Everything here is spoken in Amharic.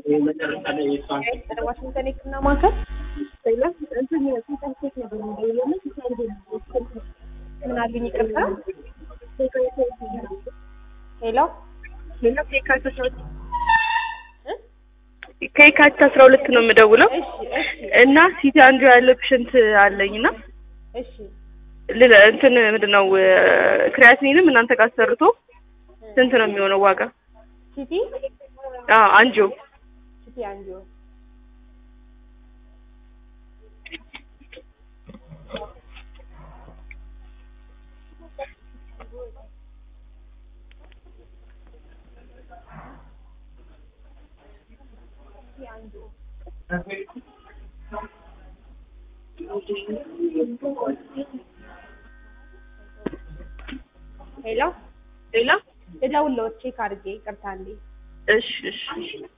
ዋሽንግተን የህክምና ማዕከል ምን አሉኝ? ይቅርታ ሄሎ ከየካቲት አስራ ሁለት ነው የምደውለው እሺ እሺ እና ሲቲ አንዱ ያለ ፔሽንት አለኝ እና እሺ ልለ እንትን ምንድን ነው ክሪያቲኒንም እናንተ ጋር አሰርቶ ስንት ነው የሚሆነው ዋጋ? ሲቲ አዎ አንጂዮ ሲቲ አንጂዮ ሄሎ ሌላ ልደውልልዎት ቼክ አድርጌ ይቅርታ እንዴ እሺ እሺ